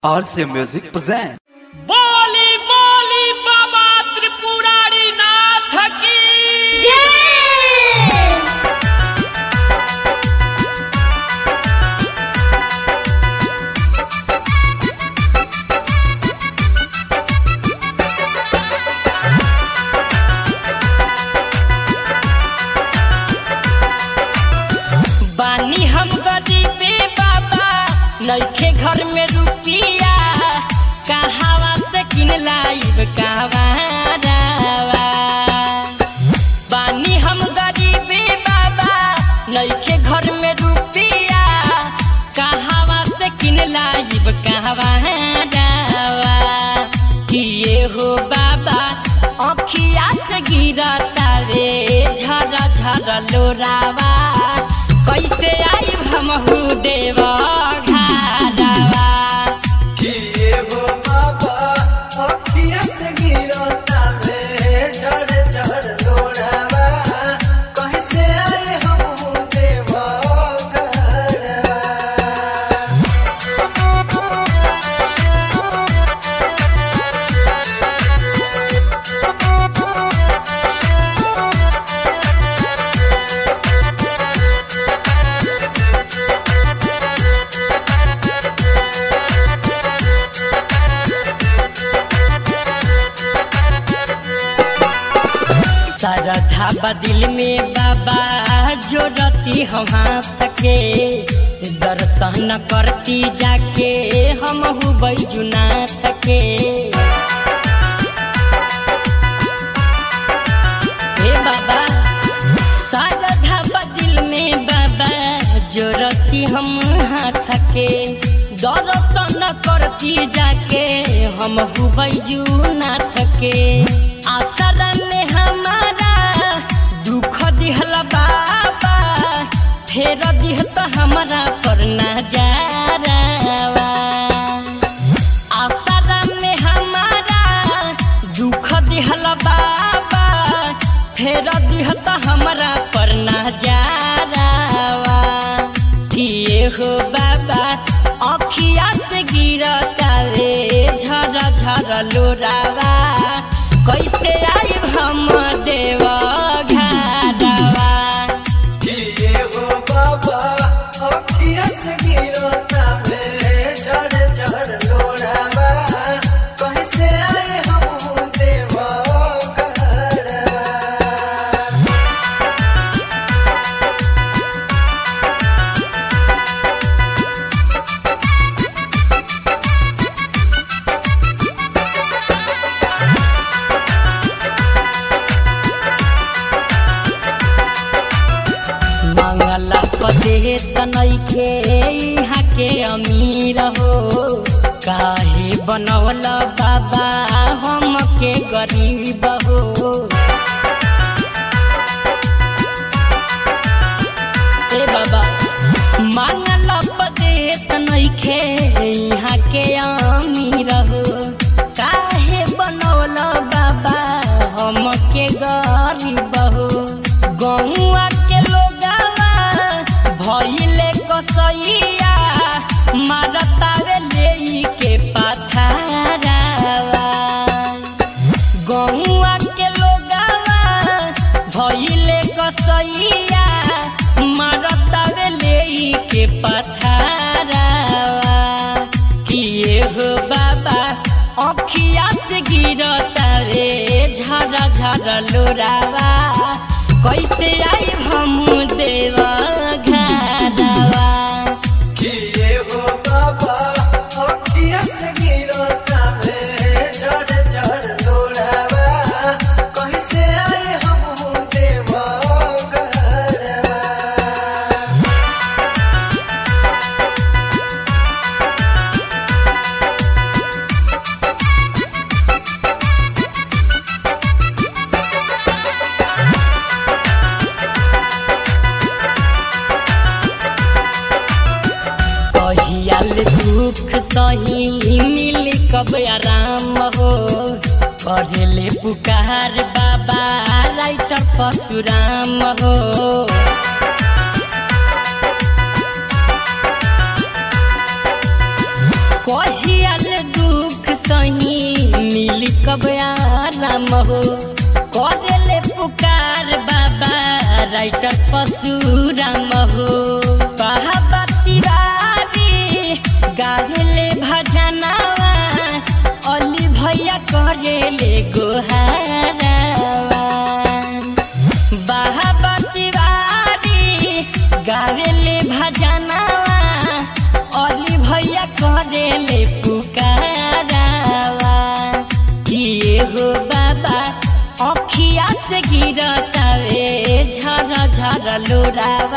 RC Music present. बोली बोली बाबा त्रिपुरारी नाथ की बानी हम गरीबे बाबा नइखे घर में रुपिया कहावा से किन लाइब कहवा बानी हम गरीबे बाबा नइखे घर में रुपिया कहावा से किन लाइब कहवा किए हो बाबा अखिया से गिरता रे झर झर लोरावा कैसे आई हमहू देव घारावा किए हो बाबा अखिया से गिरता में झड़ झड़ लोड़ावा कैसे आए हम देव घरवा सरधा बदिल में बाबा जो रती हम हाथ के दर्शन करती जाके हम बैजुनाथ के हे बाबा सरधा बदिल में बाबा जो रती हम हाथ के दर्शन करती जाके हम बैजुनाथ के आसरा में हमारा दुख दिहल बाबा फेर दिह तो हमारा पर नजारावा आसरा में हमारा दुख दिहल बाबा फेर दिह तो हमारा पर नजारावा किए हो बाबा अखिया से गिरता रे झर झर लोरावा कैसे आई हम देव घारावा किए हो बाबा अखिया से गिरता में झड़ झड़ लोड़ावा कैसे आए हम देव घरवा मंगला पदे तनैखे यहाँ के अमीर हो काहे बनौल बाबा हम के गरीब हो ए बाबा मंगला पदे तनैखे यहाँ के अमीर हो काहे बनौल बाबा हम के गरीब हो गौआ के लोगावा भइले कसैया मारतावे लेई के पथारावा गौआ के लोगावा भइले कसैया मारतावे लेई के पथारावा किए हो बाबा अखिया से गिरता रे झरा झरा लोरावा कैसे आई हम देव घारावा किए हो बाबा अखिया से गिरता में झड़ झड़ लोड़ावा कैसे आए हम देव घरवा कहियाल दुख सही मिली कब आराम हो करेले पुकार बाबा राइटर परशुराम हो कहिया सही मिली कब आराम हो करेले पुकार बाबा राइटर परशुराम हो बाबा तिवारी गावेले भजनावा अली भैया करेले गोहारावा बाबा तिवारी गावेले भजनावा अली भैया करेले पुकारावा किए हो बाबा अखिया से गिरतावे झर झर लोरावा